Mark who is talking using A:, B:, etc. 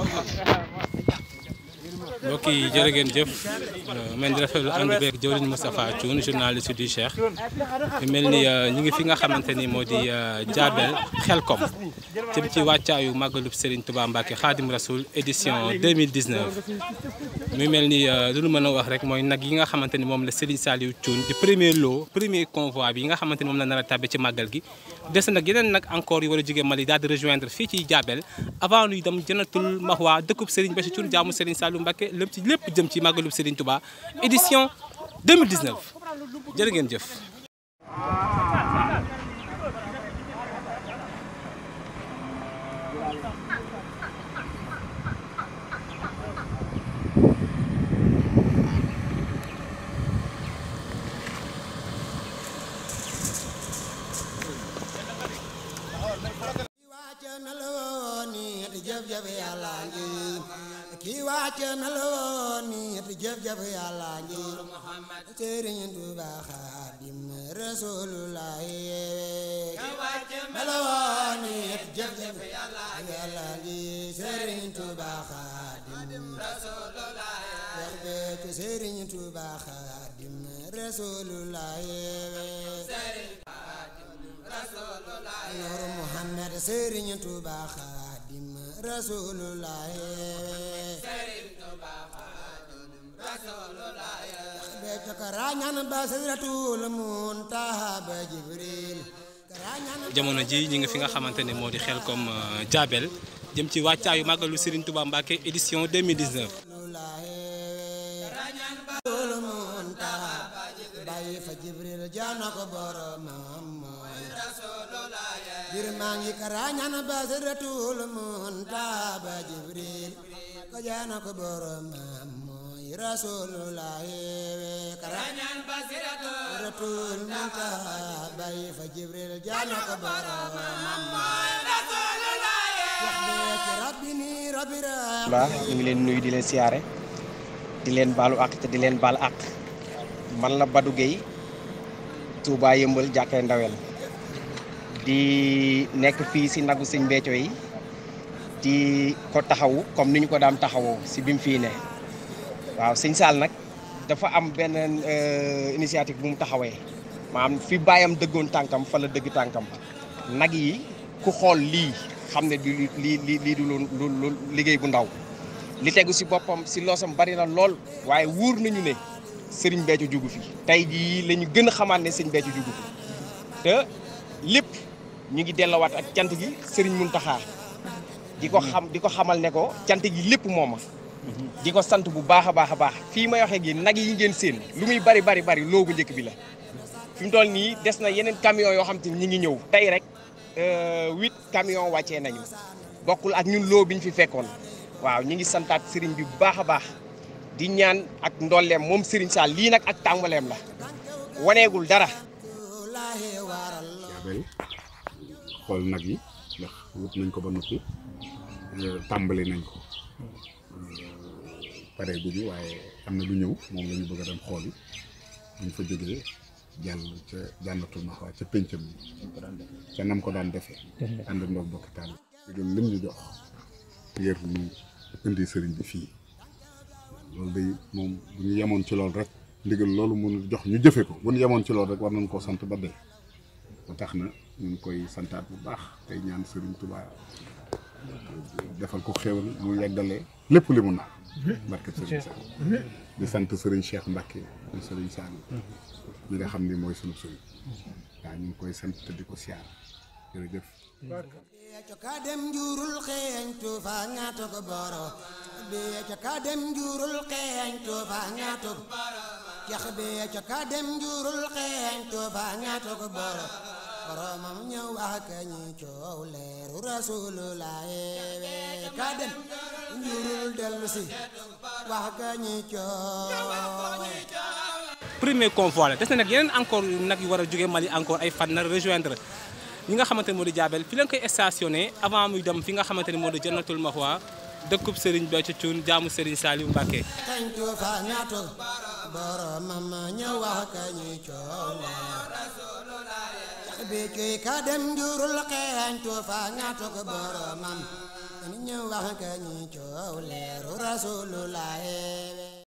A: mbokk yi jërë ngeen jëf man di rafetlu ànd beeg jëwriñ Moustapha Thioune journaliste du Cheikh mel ni ñu ngi fi nga xamante ni moo di Diabel Xelkom jëm ci wàccaayu màggalub Serigne Touba Mbacke Khadim Rasoul édition 2019 muy mel ni lu nu mën a wax rek mooy nag yi nga xamante ni moom la Serigne Saliou Thioune di premier lot premier convoi bi yi nga xamante ni moom la nar a tàbbi ci màggal gi des nag yeneen nag encore yu war a jóge Mali daal di rejoindre fii ci Diabel avant nuy dem jënatul Mahwa dëkkub Serigne Bassirou Thioune jaamu Serigne Saliou Mbacke lépp ci lépp jëm ci màggalub Serigne Touba édition 2019 jërë ngeen jëf.
B: kii wàcc meloo ni te jëf-jëf yàlla ngi Sëriñ Tuuba Xaadim Rasulullah kii wàcc meloo ni te jëf-jëf yàlla ngi Sëriñ Tuuba Xaadim Rasulullah wax beetu Sëriñ Tuuba Xaadim Rasulullah Nuuru Muhammad Sëriñ Tuuba Xaadim Rasulullah
A: jamono ji ñi nga fi nga xamante ne moo di Xelkom Diabel jëm ci wàccaayu màggalu Serigne Touba Mbacke édition 2019.
B: bir maa ngi karañaan basiratul muntaaba jibril ko jaana ko boromam mooy rasulullah karañaan basiratul muntaaba fa jibril jaana ko boromam mooy rasulullah wax be ci rabbi ni rabbi
C: la ñu ngi leen nuyu di leen siyaare di leen baalu àq te di leen baal àq man la Badou Gueye Touba yëmbal jàkkee ndawel di nekk fii si nagu sëñ Béthio yi di ko taxawu comme ni ñu ko daan taxawoo si bi mu fii ne waaw sëñ Saal nag dafa am benn initiative bu mu taxawee maanaam fi bàyyam dëggoon tànkam fa la dëgg tànkam nag yi ku xool lii xam ne du lii lii lii du lu lu liggéey bu ndaw li tegu si boppam si loosam bari na lool waaye wóor nañu ne sëriñ Béthio jugu fi tey jii la ñu gën a xamaat ne sëñ Béthio jugu fi te lépp ñu ngi dellowaat ak cant gi sëriñ Muntaxa di ko xam di ko xamal ne ko cant gi lépp mooma di ko sant bu baax a baax a baax fii may waxee gi nag yi ngeen seen lu muy bari bari bari loobu njëkk bi la fi mu toll nii des na yeneen camion yoo xam te ñi ngi ñëw tey rek huit camion wàccee nañu bokkul ak ñun loo biñ fi fekkoon waaw ñu ngi santaat sëriñ bi bu baax a baax di ñaan ak ndolleem moom sëriñ Sall lii nag ak tàmbaleem la waneegul dara
D: Diabel xool nag yi ndax wut nañ ko ba noppi tàmbali nañ ko pare guñu waaye am na lu ñëw moom la ñu bëgg a dem xool yi buñ fa jógee jàll ca jànnatul ma waa ca péncam yi ca nam ko daan defee ànd ndoog bokki taal bi lim ñu jox ngir ñu indi sëriñ bi fii loolu day moom bu ñu yemoon ci loolu rek ndigal loolu mun jox ñu jëfe ko bu ñu yemoon ci loolu rek war nañ koo sant ba dee ba tax na ñu ngi koy santaat bu baax tey ñaan Serigne Touba defal ko xéwal mu yeggalee lépp li mu na barke Serigne Sall di sant Serigne Cheikh Mbacke di Serigne Sall ñi nga xam ni mooy sunu Serigne waaw ñu ngi koy sant te di ko siyaar jërëjëf
B: Béthio ka dem njurul xeeñtu fa ñaato ko boro Béthio ka dem njurul xeeñtu fa ñaato ko Cheikh Béthio ka dem njurul xeeñtu fa ñaato ko boro boromam ñëw wax ka ñi coow leeru rasulullah ka dem njurul dellu si wax ka ñi coow
A: premier convoi la des na nag yeneen encore nag yu war a jóge Mali encore ay fan na rejoindre ñi nga xamante ne moo di Diabel fi lañ koy stationné avant muy dem fi nga xamante ne moo di Jannatul Mahwa dëkkub Serigne Béthio Thioune jaamu Serigne Saliou Mbacké.
B: xeeñtu fa ñaato boromam ñëw wax ka ñi coow leer Béthio ka dem njurul xeeñtu fa ñaato ko boromam ñu wax ka ñi coow leeru rasulullah